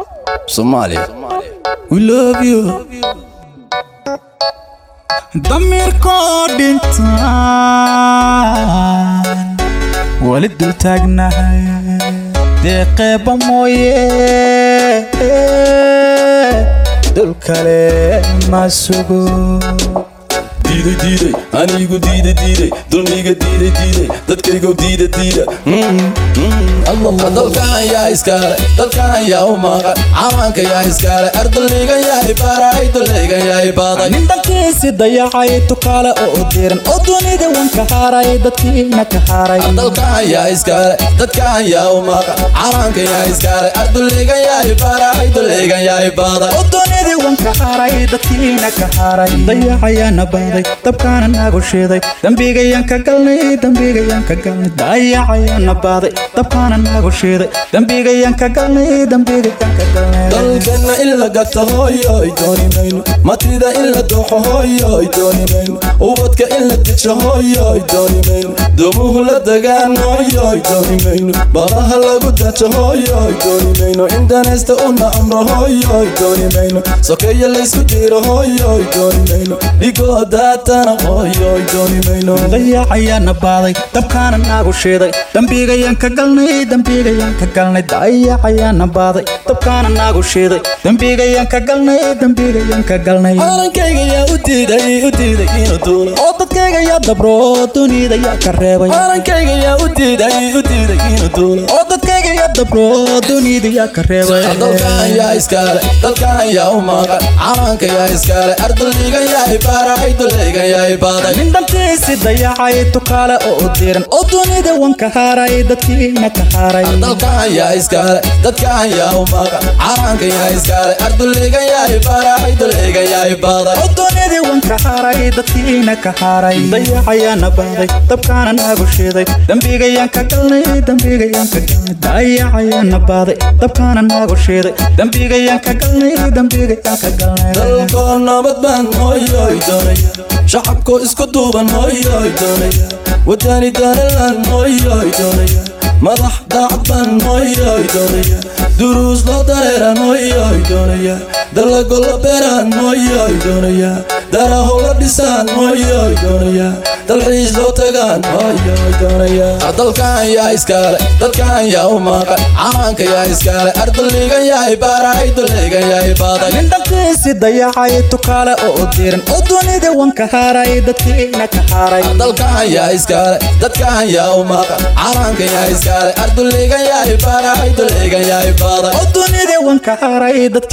Somalia. We love you. damiirkoo dhintaan wali dul taagnahay deeqeeba mooye dul kale ma sugo diiday diiday anigu diiday diiday dulmiga diiday diiday dadkaygo diida diida dalkan yaa iskaale dalkan yaa u maqan cawaanka yaa iskaale ardulligan yaa ibaaray dulligan yaa ibaaday nin dhankiisi dayacay tukaale oo diran oo dunida wan ka haaray dadkiina ka haaray dalkan yaa iskaale dadkan yaa u maqan cawaanka yaa iskaale ardulligan yaa ibaaray dulligan yaa ibaaday oo dunida wan ka haaray dadkiina ka haaray dayacayaana baaday dabkaana nagu shiiday dembigayaan ka galnay dembigayaan ka galnay dayacayaana baaday dabkaana nagu shiiday dembigayaan ka galnay dembigayaan ka galnay dalkana in la gato hooyoy dooni mayno matida in la dooxo hooyoy dooni mayno ubadka in la dejo hooyoy dooni mayno doomuhu la dagaan hooyoy dooni mayno baqaha lagu dajo hooyoy dooni mayno indanaysta una amro hooyoy dooni mayno sokeeya laysku diiro hooyoy dooni mayno dhigoo daatana hooyoy dooni mayno dayacayaana baaday dabkaana nagu shiiday dembigayaan ka galnay dembigayaan ka galnay dayacayaana baaday dabkaana nagu shiiday dembigayaan ka galnay dembigayaan ka galnay calankayga yaa u diiday u diiday inuu duulo oo dadkayga yaa dabro dunida yaa ka reebay calankayga yaa u diiday u diiday inuu duulo oo dadkayga yaa dabro dunida yaa ka reebay dalkan yaa iskaale dalkan yaa u maqan cawaanka yaa iskaale ardulligan yaa ibaaray dulligan yaa ibaaday nin dhankiisi dayacay tukaale oo diran oo dunida wan ka haaray dadkiina ka haaray dalkan yaa iskaale dadkan yaa u maqan cawaanka yaa iskaale ardulligan yaa ibaaray dulligan yaa ibaaday oo dunida wan ka haaray dadkiina ka haaray dayacayaana baaday dabkaana nagu shiiday dembigayaan ka galnay dembigayaan ka galnay dayacayaana baaday dabkaana nagu shiiday dembigayaan ka galnay dembigayaan ka galnay dalkoo nabad baan hooyoy doonaya shacabkoo isku duuban hooyoy doonaya wadani danalan hooyoy doonaya madax daacad baan hooyoy doonaya duruus loo dareeran hooyoy doonaya dalago la beeraan hooyoy doonaya daraho la dhisaan hooyoy doonaya dalxiis loo tagaan hooyoy doonaya dalkan yaa iskaale dalkan yaa u maqan cawaanka yaa iskaale ardulligan yaa ibaaray dulligan yaa ibaaday nin dhankiisi dayacay tukaale oo diran oo dunida wan ka haaray dadkiina ka haaray dalkan yaa iskaale dadkan yaa u maqan cawaanka yaa iskaale ardulligan yaa ibaaray dulligan yaa ibaaday oo dunida wan ka haaray dadkiina